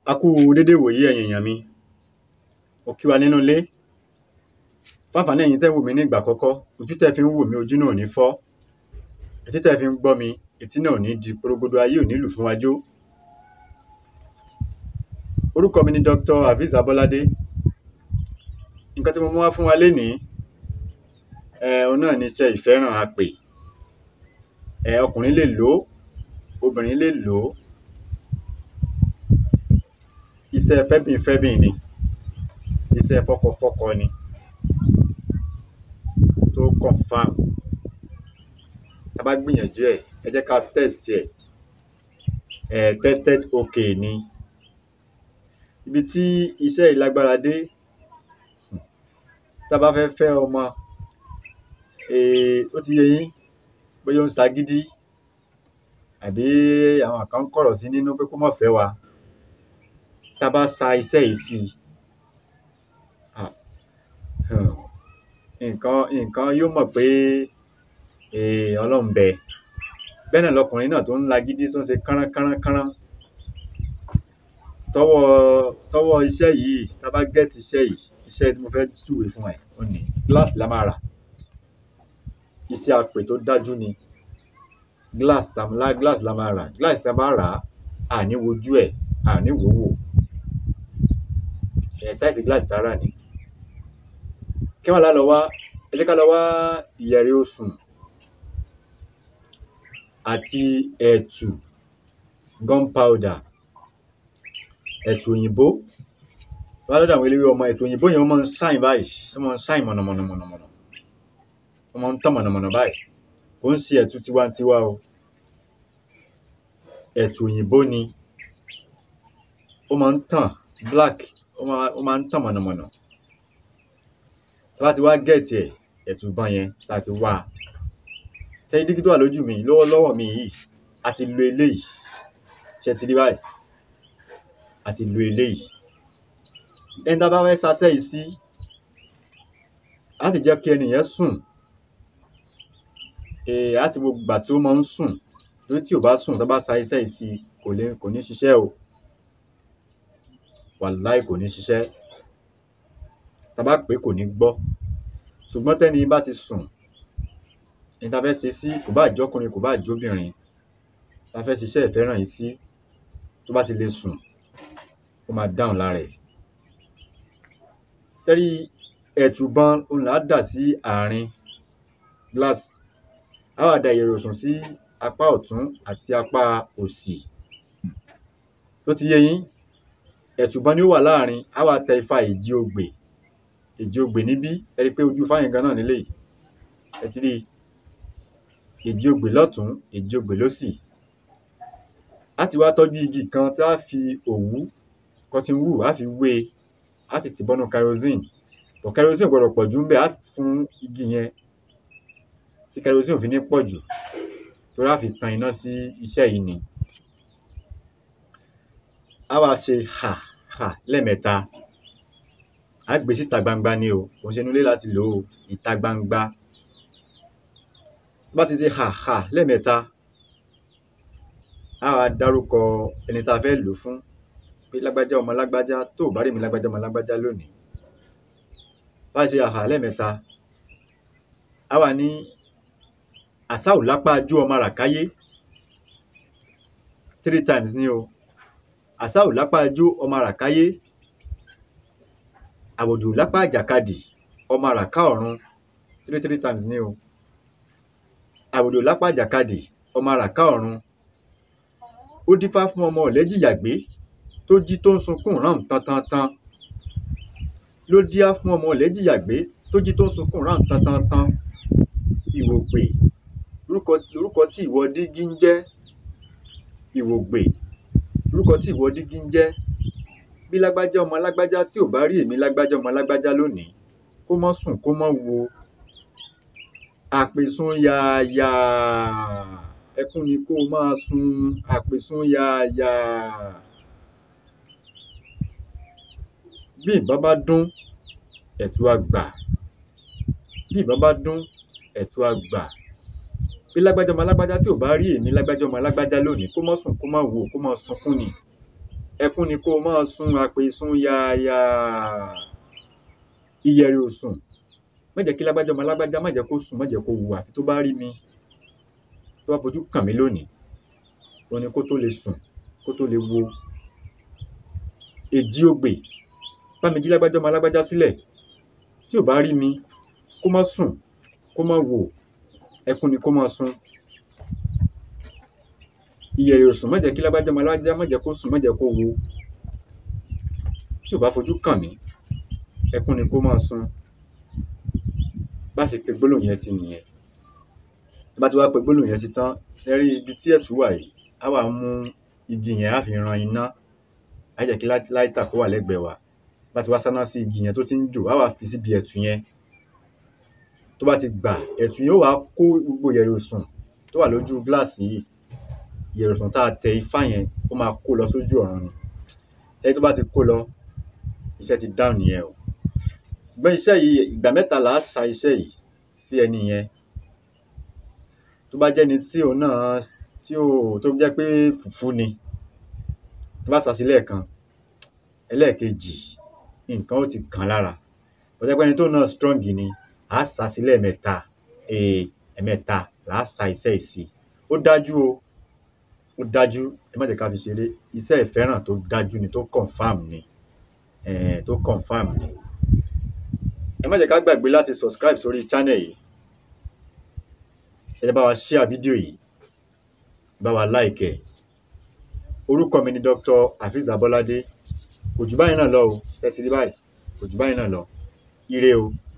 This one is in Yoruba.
A kú dédé ìwòyí ẹ̀yin èèyàn mi mo kí wa nínú ilé fún àǹfààní ẹ̀yin tẹ́ ń wò mí ní ìgbà àkọ́kọ́ ojú tẹ́ fi ń wò mí ojú náà ò ní fọ́ etí tẹ́ fi ń gbọ́ mi etí náà ò ní di porogodo ayé ò ní lù fún wa jó. Orúkọ mi ni Dr. Hafiz Abọ́ládé nǹkan tí mo mú wá fún wa lénìí um òhun náà ni iṣẹ́ ìfẹ́ràn apè um ọkùnrin lè lò ó obìnrin lè lò ó iṣẹ́ fẹ́bìnfẹ́bìn ni iṣẹ́ fọ́kọfọ́kọ ni tó confam tá bá gbìyànjú ẹ̀ ẹ jẹ́ ká test ẹ̀ um tested okay ni ibi tí iṣẹ́ yìí lágbára dé tá bá fẹ́ fẹ́ ọmọ um ó ti yé yín bóyá ó ń ṣagídí àbí àwọn kan ń kọ̀rọ̀ sí nínú pé kó má fẹ́ wa tá bá sa iṣẹ́ yìí sí um nǹkan nǹkan yóò mọ̀ pé um Ọlọ́run ń bẹ bẹ́ẹ̀ náà lọkùnrin náà tó ń lagídí tó ń ṣe kánrán kánrán kánrán tọ́wọ́ tọ́wọ́ iṣẹ́ yìí tá bá get iṣẹ́ yìí iṣẹ́ tí mo fẹ́ júwe fún ẹ òhun ní glass la máa rà iṣẹ́ apè tó dájú ni glass glass la máa rà glass tá bá rà á à ní wojú ẹ̀ à ní wò ó wò um size glass tá rà ní. Kí wá lá lọ wá ẹ jẹ́ ká lọ wá ìyẹ̀rẹ̀ osùn àti ẹ̀tù gunpowder ẹ̀tù òyìnbó tó bá dọ́dọ̀ àwọn eléwé ọmọ ẹ̀tù òyìnbó yẹn ó máa ń shine báyìí ó máa ń shine mọ̀nàmọ̀nà mọ̀nàmọ̀nà ó máa ń tàn mọ̀nàmọ̀nà báyìí kò ń ṣe ẹ̀tù tiwantiwa o ẹ̀tù òyìnbó ni ó máa ń tàn black ó máa ó máa ń tàn mọ̀nàmọ̀nà tá bá ti wá get ẹ̀ ẹ̀tù ìbọn yẹn tá ti wá a ṣé rí dígí tó wà lójú mi lọ́wọ́lọ́wọ́ mi yìí a ti lo eléyìí ṣé ẹ ti rí báyìí a ti lo eléyìí ẹni tá bá fẹ́ ṣaṣẹ́ yìí sí á ti jẹ́ kí ẹni yẹn sùn um á ti wo ìgbà tí ó máa ń sùn torí tí ò bá sùn tá bá sa iṣẹ́ yìí sí kò lè kò ní ṣiṣẹ́ o wàláì kò ní ṣiṣẹ́ tá bá pè é kò ní gbọ́ ṣùgbọ́n tẹ́ni yìí bá ti sùn ẹni tá fẹ́ ṣe sí kò báà jọ́kùnrin kò báà jóbìnrin tá fẹ́ ṣiṣẹ́ ìfẹ́ràn yìí sí tó bá ti lè sùn ó máa dáhùn lára ẹ̀ ṣé rí ẹ̀tù ìbọn òhun là á dà sí àárín glass á wá da ìyẹ̀rẹ̀ osùn sí apá ọ̀tún àti apá òsì ṣó ti yé yín ẹ̀tù ìbọn ni ó wà láàrin á wá tẹ ifá èjì ogbè èjì ogbè níbí ẹ rí pé ojú ifá yẹn gan náà leléyìí ẹ ti rí èjì ogbè lọ́tùn èjì ogbè lósì á ti wá tọ́jú igi kan tá fi òwú cotton wool á fi wé e á sì tì bọ́nú kerosene but kerosene ò gbọdọ̀ pọ̀jù ńbẹ̀ á fún igi yẹn tí kerosene ò fi ní pọ̀jù torí á fi tan iná sí iṣẹ́ yìí ni á wá ṣe hà hà lẹ́ẹ̀mẹ́ta á gbé síta gbangba ni o kò ń ṣe inú ilé láti lò ó ìta gbangba tó bá ti ṣe hà hà lẹ́ẹ̀mẹ́ta á wá dárúkọ ẹni tá fẹ́ lò ó fún pé lágbájá ọmọ lágbájá tó ò bá rí èmi lágbájá ọmọ lágbájá lónìí bá ṣe hà hà lẹ́ẹ̀mẹ́ta á wá ní àsá ò lápá ajú ọmọ ràkáyé three times ni o àsá ò lápá ajú ọmọ ràkáyé àwòdì ò lápá àjàkadì ọmọ àràká ọ̀run three three times ni o àwòdì ò lápá àjàkadì ọmọ àràká ọ̀run ó dífá fún ọmọ ọ̀lẹ́jìyàgbé tó jí tó ń sunkún rán tantantan ló díá fún ọmọ ọ̀lẹ́jìyàgbé tó jí tó ń sunkún rán tantantan ìwògbè lorúkọ lorúkọ tí ìwọ dígí ń jẹ́ ìwògbè lorúkọ tí ìwọ dígí ń jẹ́ bí lágbájá ọmọ lágbájá tí ò bá rí èmi lágbájá ọmọ lágbájá lónìí kó mọ́ sùn kó mọ́ wo àpèsùn yààyà ẹkún ni kó o máa sun àpèsùn yààyà bí ìbọn bá dún ẹ̀tù á gbà bí ìbọn bá dún ẹ̀tù á gbà bí lágbájá ọmọ lágbájá tí ò bá rí èmi lágbájá ọmọ lágbájá lónìí kó mọ́ sùn kó má wò kó mọ́ sunkún ni ẹkún ni kó o máa sun àpèsùn yááyà ìyẹ̀rì òsùn má jẹ́ kí lágbájá ọmọ lágbájá má jẹ́ kó sùn má jẹ́ kó wù àfi tó bá rí mi tó bá fojú kàn mí lónìí ó ní kó tó lè sùn kó tó lè wo èjì ogbè bá mi jí lágbájá ọmọ lágbájá sílẹ̀ tí ò bá rí mi kó má sùn kó má wò ẹkún ni kó má sun ìyẹ̀rì òsùn má jẹ́ kí lágbájá ọmọ lágbájá má jẹ́ kó sùn má jẹ́ kó wo tí ò bá fojú kàn mí ẹkún ni kó má sun bá ṣe pe gbólóhùn yẹn sí nìyẹn bá ti wá pe gbólóhùn yẹn sí tán ẹ rí ibi tí ẹ̀tù wà yìí á wà mú igi yẹn á fi ran iná á jẹ́ kí láìtà kó wà lẹ́gbẹ̀ẹ́ wa bá ti wá sáná sí igi yẹn tó ti ń jò á wà fi síbi ẹ̀tù yẹn tó bá ti gbà ẹ̀tù yẹn ó wàá kó gbogbo ìyẹ̀rì òsùn tó wà lójú gíláàsì yìí ìyẹ̀rì òsùn tá a tẹ ifá yẹn ó máa kó lọ sójú ọ̀run ni ẹni tó bá ti kó lọ iṣẹ́ ti dáhùn nìyẹn o ṣùgbọ́n iṣẹ́ yìí ìgbà mẹ́ta là á sa iṣẹ́ yìí sí ẹni yẹn tó bá jẹ́ni tí òun náà tí ò tó jẹ́ pé fùfú ni tó bá sà sí lẹ́ẹ̀kan ẹlẹ́ẹ̀kejì nǹkan ó ti kàn lára ó jẹ́ pé ẹni tó náà strong ni à á sà sí lẹ́ẹ̀mẹ́ta ẹ̀ẹ̀mẹ́ta là á sa iṣẹ́ yìí sí ó dájú o ó dájú ẹ má jẹ́ ká fi ṣeré iṣẹ́ ìfẹ́ràn tó dájú ni tó confam ni um tó confam ni ẹ má jẹ́ ká gbàgbé láti subscribe sórí channel yìí ẹ jẹ́ bá wa share fídíò yìí bá wa like ẹ̀ orúkọ mi ni Dr. Hafiz Abolade kò jù báyìí náà lọ o ẹ ti rí báyìí kò jù báyìí náà lọ ire o.